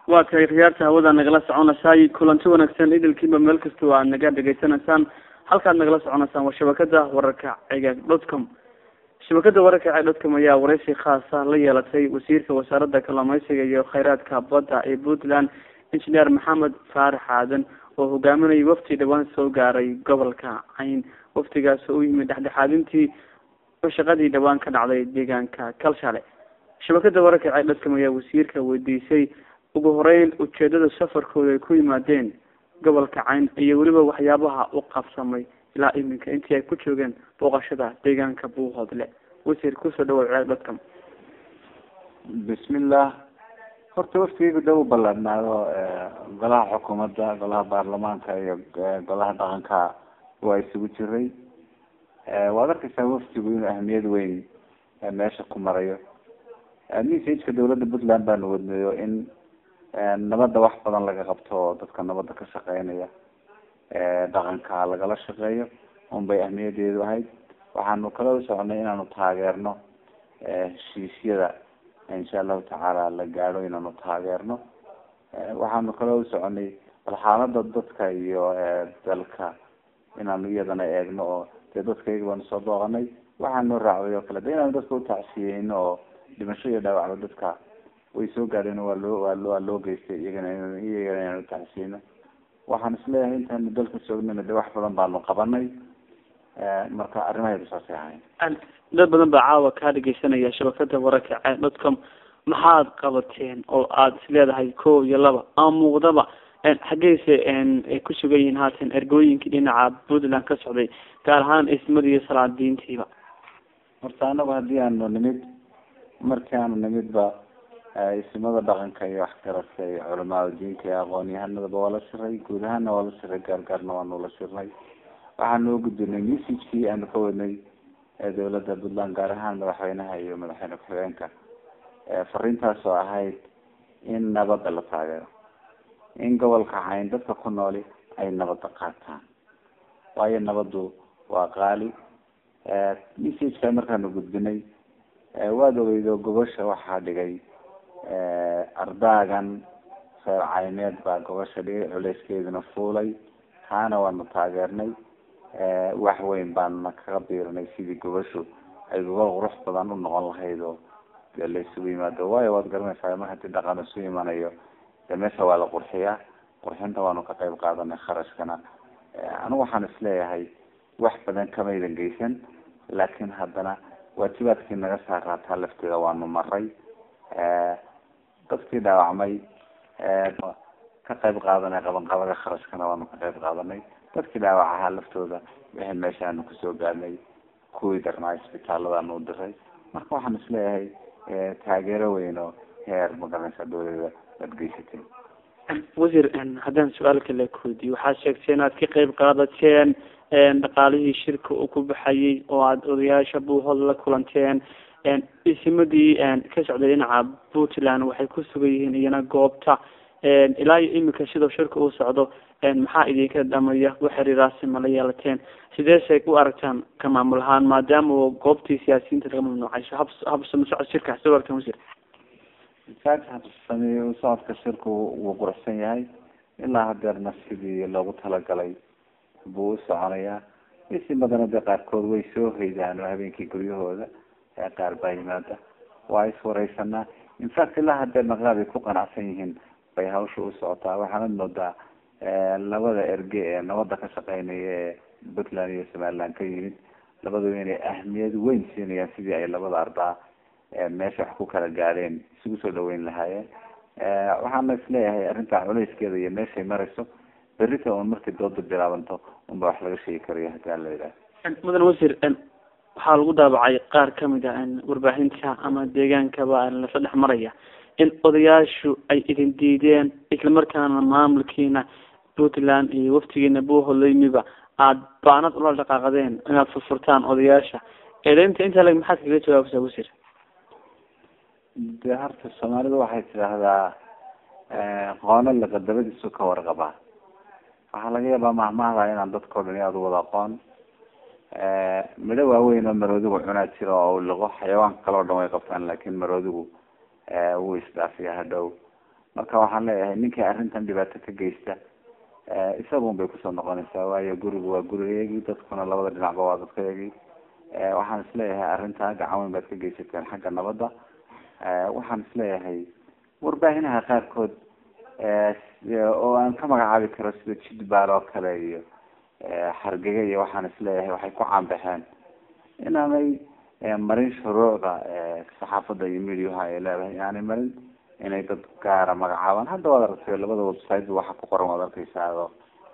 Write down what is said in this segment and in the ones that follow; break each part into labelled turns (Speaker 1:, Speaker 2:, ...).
Speaker 1: waa tahay khiyaarta hawada nagala soconaysay kulanti wanaagsan idilkiiba meel kastoo aad naga dhegaysanaysaan halkaad nagala soconaysaan waa shabakada wararka cigaag dot com shabakada wararka cigaag dot com ayaa wareysi khaasa la yeelatay wasiirka wasaaradda kalluumeysiga iyo kheyraadka badda ee puntland engineer maxamed faarax aadan oo hogaaminayay wafti dhawaan soo gaaray gobolka cayn waftigaas oo u yimid dhexdhexaadintii shaqadii dhawaan ka dhacday deegaanka kalshale shabakada wararka cigaag dot com ayaa wasiirka weydiisay ugu horeyn ujeedada safarkooda ay ku yimaadeen gobolka cayn iyo weliba waxyaabaha u qabsamay ilaa iminka intii ay ku joogeen booqashada deegaanka buuhoodle wasiir kusoo dhawow ciyaag dadkam
Speaker 2: bismillah horta waftigeygu dhow ballaadhnaado golaha xukuumadda golaha baarlamaanka iyo golaha dhaqanka waa isugu jiray waad arkeysaa waftigu inuu ahmiyad weyn meesha ku marayo messageka dawladda puntland baanu wadnayo in nabadda wax badan laga qabto oo dadka nabadda ka shaqeynaya dhaqanka lagala shaqeeyo un bay ahmiyadeedu ahayd waxaanu kala soconay inaanu taageerno heshiisyada insha allahu tacaala la gaadho inaanu taageerno waxaanu kala soconay bal xaalada dadka iyo dalka inaanu iyadana eegno oo dee dadka iyaga baanu soo booqanay waxaanu raacday oo kale de inaanu dadka utacsiyeyno oo dhimasho iyo dhaawacba dadka way soo gaadheen waa loo waa loo waa loo geystay iyagana in iyagana inaan utacsiyeyno waxaan isleeyahay intaanu dalka joognana de wax badan baanu qabanay marka arrimaheedu saasay ahayn
Speaker 1: dad badan baa caawa kaa dhegeysanaya shabakada wararka c dot com maxaad qabateen oo aada is leedahay ko iyo laba ama muuqdaba xaggeyse ay ku sugan yihiin haatan ergooyinkii dhinaca puntland ka socday gaar ahaan ismada iyo salaadiintiiba
Speaker 2: horta anagu haddii aanu nimid markii aanu nimidba ismada dhaqanka iyo waxgaradka iyo culamada diinka iyo aqoon-yahanadaba waa la shiray guud ahaana waa la shiray gaargaarna waanu la shirnay waxaanu u gudbinay messagekii aanu ka wadnay dawladda puntland gaar ahaan madaxweynaha iyo madaxweyne ku-xigeenka fariintaas oo ahayd in nabadda la taageero in gobolka cayn dadka ku nooli ay nabadda qaataan waayo nabaddu waa qaali messageka markaanu gudbinay waad ogeydo gobasha waxaa dhigay ardaagan reer cayneed baa gobasha dhigay culeyskeeduna fuulay taana waanu taageernay wax weyn baanuna kaga biirinay sidii gobashu ay gobol qurux badan u noqon lahayd oo dee la isugu yimaado waayo waad garanaysaa mar hadii dhaqan isu imanayo de meesha waa la qurxiyaa qurxinta waanu ka qayb qaadanay kharashkana anigu waxaan isleeyahay wax badan kamaydan geysan laakiin haddana waajibaadkii naga saaraataa lafteeda waanu maray dadkii dhaawacmay ka qayb qaadanay qabanqabada kharashkana waanu ka qayb qaadanay dadkii dhaawac ahaa laftooda wixii meeshaanu kusoo gaadnay kuwii darnaa isbitaaladaanu u diray marka waxaan isleeyahay taageero weyn oo heer magaranaysa dawlada aad geysatay
Speaker 1: wasiir haddaan su-aal kale kuweydiyo waxaad sheegtay inaad ka qayb qaadateen dhaqaalihii shirka uu ku baxayay oo aada odayaasha buuhood la kulanteen isimadii ka socday dhinaca puntland waxay ku sugan yihiin iyana goobta ilaa iyo imika sidoo shirka uu socdo maxaa idinka dhamaya waxiriiraasi mala yeelateen sideesay u aragtaan ka maamul ahaan maadaama goobtii siyaasiyiinta laga mamnuucayso hab habsama socod shirka soo aragtaan wasiir
Speaker 2: habsami socodka shirku wuu quruxsan yahay ilaa hadeerna sidii loogu talagalay buu u soconayaa isimadana de qaarkood way soo hoydaan oo habeenkii guryahooda qaar baa yimaada waa iswareysanaa infact ilaa hadeerna qaar ay ku qanacsan yihiin bay hawsha u socotaa waxaanad moodaa labada erge ee nabada ka shaqeynaya ee puntland iyo somaliland ka yimid labadaba inay ahmiyad weyn siinayaan sidii ay labada arbaa meesha wax ku kala gaadheen isugu soo dhaweyn lahaayeen waxaana isleeyahay arrinta culeyskeeda iyo meeshay marayso berita un markay dooda bilaabanto unba wax laga sheegi karayo hadii aan la yidhaha
Speaker 1: mudan wasiir waxaa lagu daabacay qaar kamid a warbaahinta ama deegaankaba la sadhex maraya in odayaashu ay idin diideen islamarkaana maamulkiina puntland iyo waftigiina buuholaymiba aada baanad ula dhaqaaqdeen inaad furfurtaan odayaasha eedeynta intaa leg maxaad kaga jawaabaysaa wasiir
Speaker 2: de horta soomaalidu waxay tidhaahdaa qoono laqadabadiisu ka warqabaa waxaa laga yaabaa mahmahda inaan dadkao dhan aada u wada aqoon midho waaweyn oo maroodigu cunaa jira oo liqo xayawaanka kale o dhan way qabtaan laakin maroodigu wuu isdhaafiya hadhow marka waxaan leeyahay ninkii arrintan dhibaato ka geysta isagun bay kusoo noqonaysaa waayo gurigu waa gurigeygii dadkuna labada dhinacba waa dadkaygii waxaan isleeyahay arrintaa gacan weyn baad ka geysateen xagga nabadda waxaan isleeyahay warbaahinaha qaarkood oo aan ka magacaabi karo sida jidbaal oo kale iyo hargega iyo waxaan isleeyahay waxay ku caanbaxeen inaanay marin shuruucda saxaafadda iyo mediaha ay leedahay inaanay marin inay dad gaara magacaabaan hadda waad aragtay labada website waxa ku qoran waad arkeysaa oo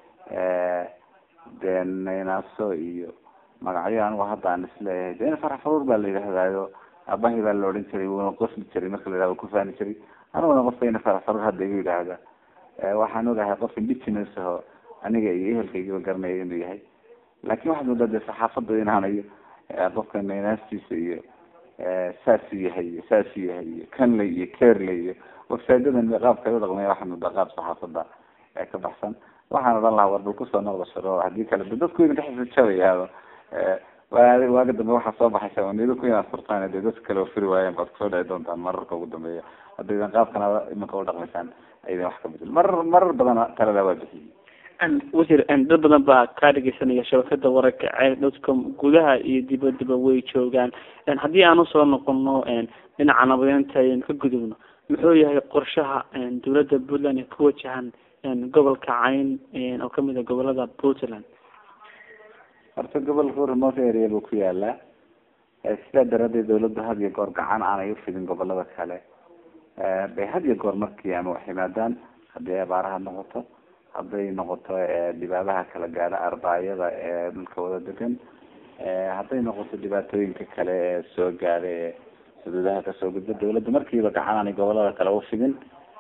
Speaker 2: dee naynaaso iyo magacyo anigu hadda aan isleeyahay dee farax faruur baa la yidhahdaayo aabahay baa la odhan jiray wuuna qosli jiray marka la yidhahdo kufaani jiray aniguna qofka ina farax faruur hadda igu yidhaahda waxaan ogahay qof indigenous aho aniga iyo ehelkaygiba garanaya inuu yahay laakin waxaad moodaa dee saxaafadda inaanayo qofka naynaastiisa iyo saasuu yahay iyo saasuu yahay iyo canley iyo carley iyo websiteadan qaabka u dhaqmaya waxaa moodaa qaab saxaafadda ka baxsan waxaan odhan lahaa war bal kusoo noqda sharo haddii kale de dadku idinka xisijabaya waaga dambe waxaa soo baxaysa nidaku inaad furtaan dee dadka kale oo furi waayeen baad kusoo dhici doontaan mararka ugu dambeeya haddaydan qaabkan iminka udhaqmaysaan aydan wax ka bedel marar marar badan talada waa bixiyey
Speaker 1: wasiir dad badan baa kaa dhegeysanaya shabakada wararka ceel dotcom gudaha iyo dibadiba way joogaan haddii aan usoo noqono dhinaca nabadeynta aynu ka gudubno muxuu yahay qorshaha dawladda puntland ee ku wajahan gobolka cayn oo kamid a gobolada puntland
Speaker 2: horta gobolka remote area buu ku yaalaa sidaa daraadeed dawladda had iyo goor gacan aanay ufidin gobolada kale bay had iyo goor markii ama wax yimaadaan haddii abaaraha noqoto hadday noqoto dhibaabaha kala gaadha arbaayada ee dhulka wada degan hadday noqoto dhibaatooyinka kale ee soo gaadha ee xuduudaha kasoo gudba dawladda markiiba gacan aanay gobolada kale ufidin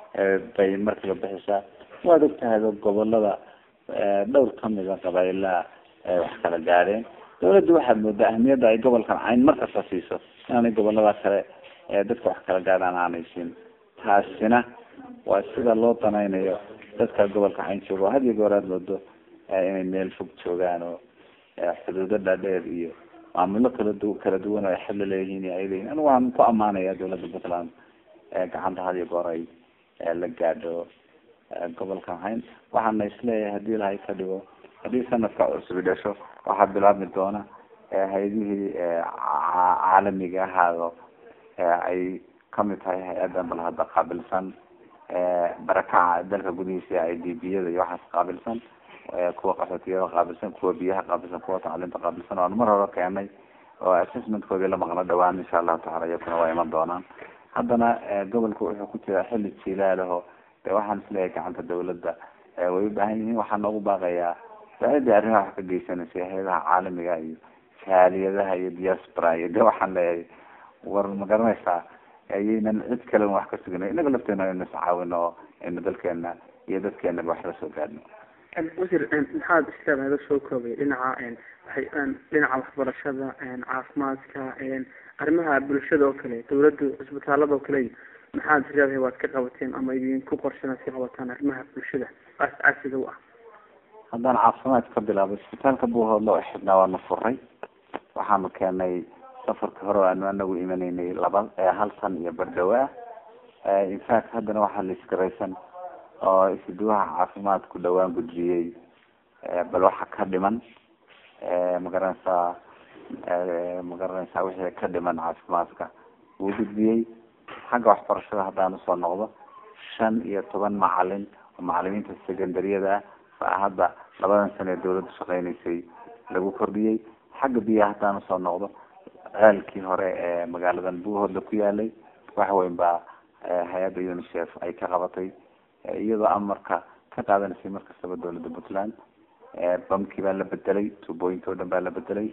Speaker 2: bay markiiba bixisaa waad ogtahay gobolada dhowr kamida qabaailaha wax kala gaadheen dawladda waxaad moodaa ahmiyadda ay gobolkan cayn markasta siiso inaanay gobolada kale dadka wax kala gaadhaan aanay siin taasina waa sida loo danaynayo dadka gobolka cayn jooga had iyo goor aad moodo inay meel fog joogaan oo xuduudo dhaadheer iyo maamulo kala du kala duwan oo ay xilli leeyihiin iyo ay leeyihin anigu waan ku amaanaya dawladda puntland gacanta had iyo goor ay la gaadho gobolkan hayn waxaana isleeyahay hadii ilahay ka dhigo haddii sanadka cusub dhasho waxaa bilaabmi doona hay-adihii caalamiga ahaado ay kamid tahay hay-adan bal hadda qaabilsan barakaca dalka gudihiisa i d b yada iyo waxaas qaabilsan kuwa qaxootiyada qaabilsan kuwa biyaha qaabilsan kuwa tacliinta qaabilsan oan mar hore keenay oo assessmentkoodii la maqlo dhawaan insha allahu tacala iyakuna waa iman doonaan haddana gobolka wuxuu ku jiraa xilli jilaalaho de waxaan isleeyahay gacanta dawladda way u baahan yihiin waxaa noogu baaqayaa saacidii arrimaha wax ka geysanaysay hay-adaha caalamiga iyo jaaliyadaha iyo diaspora iyo de waxaan leeyahay war ma garanaysaa ayaynan cid kale wax ka suginay inaga lafteena inu iscaawino oo aynu dalkeena iyo dadkeenaba wax la soo gaadhno
Speaker 1: wasiir maxaad isleedahay soo koobay dhinaca waay dhinaca waxbarashada caafimaadka arrimaha bulshada oo kale dawladda cisbitaalada oo kale maxaad isleedahay waad ka qabateen ama idinku qorshanaad ka qabataan arrimaha bulshada aas-aasiga u ah
Speaker 2: haddaan caafimaad ka bilaabo isbitaalka buuhoodla oo xidhnaa waana furay waxaanu keenay safarka hore aanu anagu imanaynay laba hal san iyo bardhawa infact haddana waxaa la isgaraysan oo isduwaha caafimaadku dhawaan gudbiyey bal waxa ka dhiman magaranaysaa magaranaysaa wixii ka dhiman caafimaadka wuu gudbiyey xagga waxbarashada haddaan usoo noqdo shan iyo toban macalin oo macalimiinta secondaryada ah baa hadda labadan sano ee dawladdu shaqeynaysay lagu kordhiyey xagga biyaha haddaan usoo noqdo ceelkii hore ee magaaladan buuhoodla ku yaalay wax weyn baa hay-adda unicef ay ka qabatay iyadoo amarka ka qaadanaysay markastaba dawladda puntland bamkii baa la bedelay tuubooyinka o dhan baa la bedelay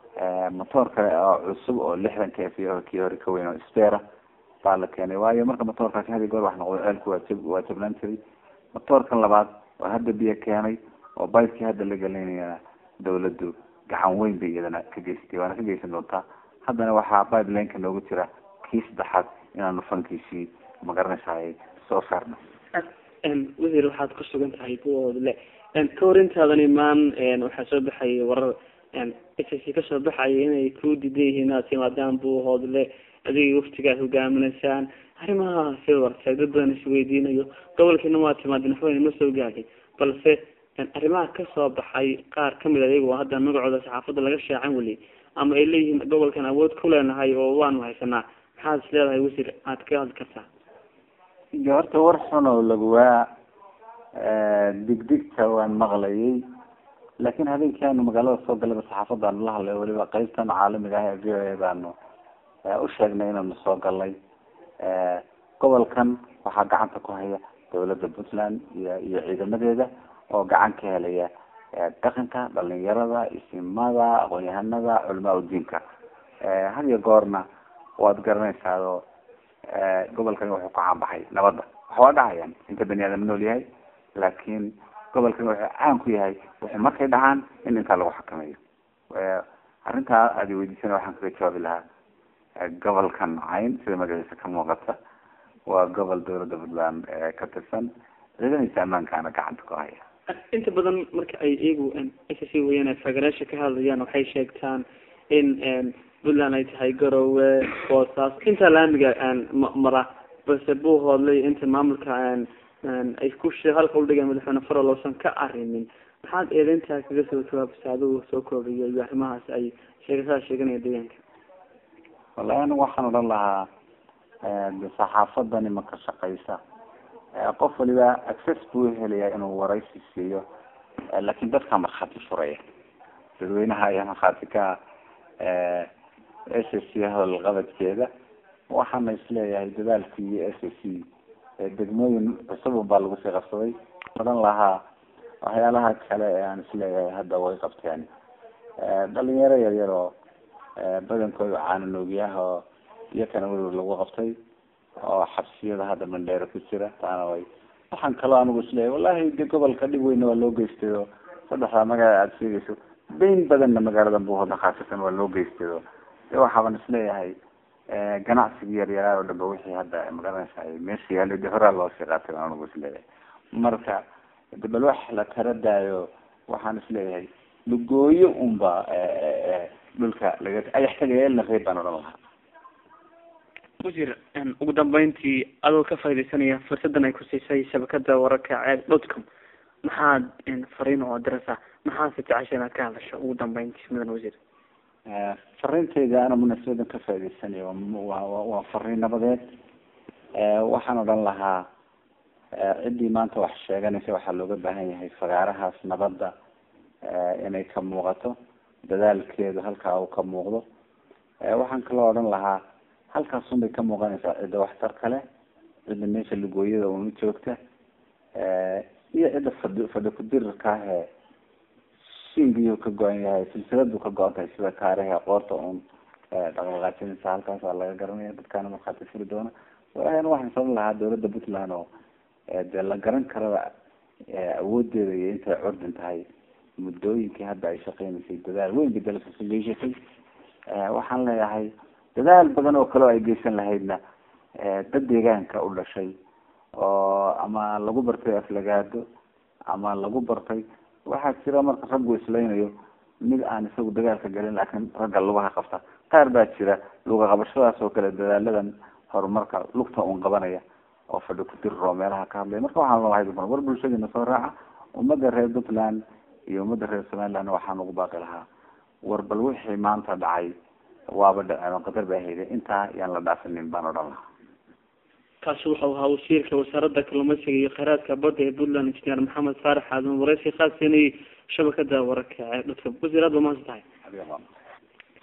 Speaker 2: motoor kale oo cusub oo lixdan k f kii hore ka weyn oo spera baa la keenay waayo marka motoorkaasi hadi goor wax noqdo ceelku waa jab waa jabnaan jiray motoorkan labaad oo hadda biyo keenay oo bikii hadda la gelinayana dawladdu gacan weyn bay iyadana ka geysatay waana ka geysan doontaa haddana waxaa pipelineka noogu jira kii saddexaad inaanu fankiisii magaranaysaay soo saarno
Speaker 1: wasiir waxaad ku sugan tahay buoodle ka hor intaadan imaan waxaa soo baxayay warar s c kasoo baxaya inay ku diidan yihiin inaad timaadaan buuhoodle adiga waftiga aad hogaaminaysaan arrimaha sida wartay dad badan isweydiinayo gobolkiina waa timaadeen waxba ma soo gaadhay balse arrimaha kasoo baxay qaar kamid a iyaga oo hadda magacooda saxaafadda laga shaacan weli ama ay leeyihiin gobolkan awood ku leenahay oo waanu haysanaa maxaad is leedahay wasiir aad ka hadli kartaa
Speaker 2: iyo horta war xun oo laguwaa digdigta waan maqlayay laakin habeenkii aanu magaalada soo galaba saxaafadaanu la hadlay weliba qeybtan caalamiga ah ee v o a baanu u sheegnay inaanu soo galnay gobolkan waxaa gacanta ku haya dawladda puntland iyo iyo ciidamadeeda oo gacan ka helaya dhaqanka dhalinyarada isimada aqoon-yahanada culamaa udiinka had iyo goorna waad garanaysaa oo gobolkani wuxuu ku caanbaxay nabadda waxa waa dhacayaan inta bani aadam nool yahay laakin gobolkani wuxuu caan ku yahay wuxuu markay dhacaan in intaa lagu xakameeyo arrintaa aad weydiisana waxaan kaga jawaabi lahaa gobolkan cayn sida magaciisa ka muuqata waa gobol dawladda puntland ka tirsan ciidamadiisa ammaankaana gacanta ku haya
Speaker 1: inta badan marka ay iyagu s c weyaan fagaraasha ka hadlayaan waxay sheegtaan in puntland ay tahay garowe boosaas inta laamiga mara balse buu hoodlay inta maamulka ay ku halka udhigeen madaxweyne farol oosan ka arimin maxaad eedeyntaa kaga soo jawaabsa adigu soo koobiyo iyo arrimahaas ay sheegasaa sheeganaya deegaanka
Speaker 2: wallahi anigu waxaan odhan lahaa de saxaafadani ma ka shaqeysa qof waliba access buu helayaa inuu waraysi siiyo laakin dadka markhaati furaya dadweynaha ayaa markhaati ka s c howlqabadkeeda waxaana isleeyahay dadaalkii s c degmooyin cusubun baa lagu sii qabsaday odhan lahaa waxyaalaha kale ee aan isleeyahay hadda way qabteen dhalinyaro yaryar oo badankooda caananoogiyah oo iyakana weliba lagu qabtay oo xabsiyada hadda mandheero ku jira taana way waxaan kaloo anigu isleeyahay wallahi de gobolka dhib weyna waa loo geystay oo saddexdaa magaala aada sheegayso beyn badanna magaalada buuhoodna khaasatan waa loo geystay oo de waxaaban isleeyahay ganacsiga yaryaraar oo dhanba wixii hadda magaranaysa meesha yaalo de horaa loo sii qaatay baan anigu isleeyahay marka de bal wax la tara daayo waxaan isleeyahay lugooyo unba dhulka laga ayaxtagayeelna reeb baan odhan lahaa
Speaker 1: wasiir ugu dambeyntii adoo ka faaidaysanaya fursadan ay ku siisay shabakada wararka ceeb dotcom maxaad fariin oo dirasa maxaase jecesha inaad ka hadasho ugu dambeyntii mudan wasiir
Speaker 2: fariintayda ana munaasabadan ka faaidaysanaya wa waa fariin nabadeed waxaan odhan lahaa ciddii maanta wax sheeganaysa waxaa looga baahan yahay fagaarahaas nabadda inay ka muuqato dadaalkeedu halkaa uu ka muuqdo waxaan kaloo odhan lahaa halkaasun bay ka muuqanaysaa cidda waxtar kale cidda meesha lugooyada una joogta iyo cidda fadhi fadhi ku-dirirka ah ee shingiyuu ka go-an yahay silsiladu ka go-an tahay sida kaariha qoorta un dhaqdhaqaajinaysa halkaasaa laga garanaya dadkaana markhaati furi doona walahina waxaan sabab lahaa dawladda puntland oo dee la garan karaba awoodeeda iyo intay curdin tahay muddooyinkii hadda ay shaqeynaysay dadaal weyn bay dalka ka geyshatay waxaan leeyahay dadaal badan oo kale oo ay geysan lahaydna dad deegaanka u dhashay oo ama lagu bartay aflagaado ama lagu bartay waxaa jira marka raggu isleynayo mid aan isagu dagaalka galin laakiin ragga lugaha qabta qaar baa jira luga qabashadaas oo kale dadaaladan horumarka lugta un qabanaya oo fadhi ku diriro meelaha ka hadlaya marka waxaan lalahay war bulshadiina soo raaca ummadda reer puntland iyo ummadda reer somaliland waxaan ugu baaqi lahaa war bal wixii maanta dhacay waaba dhaceen oo qadar baa hayday intaa yaan la dhaafinin baan odhan lahaa
Speaker 1: kaasi wuxuu ahaa wasiirka wasaaradda kalluumeysiga iyo kheyraadka badda ee puntland injineer maxamed faarax aadan wareysi khaas siinayay shabakada wararka ee dadka wasiir aad ba mahadsan tahay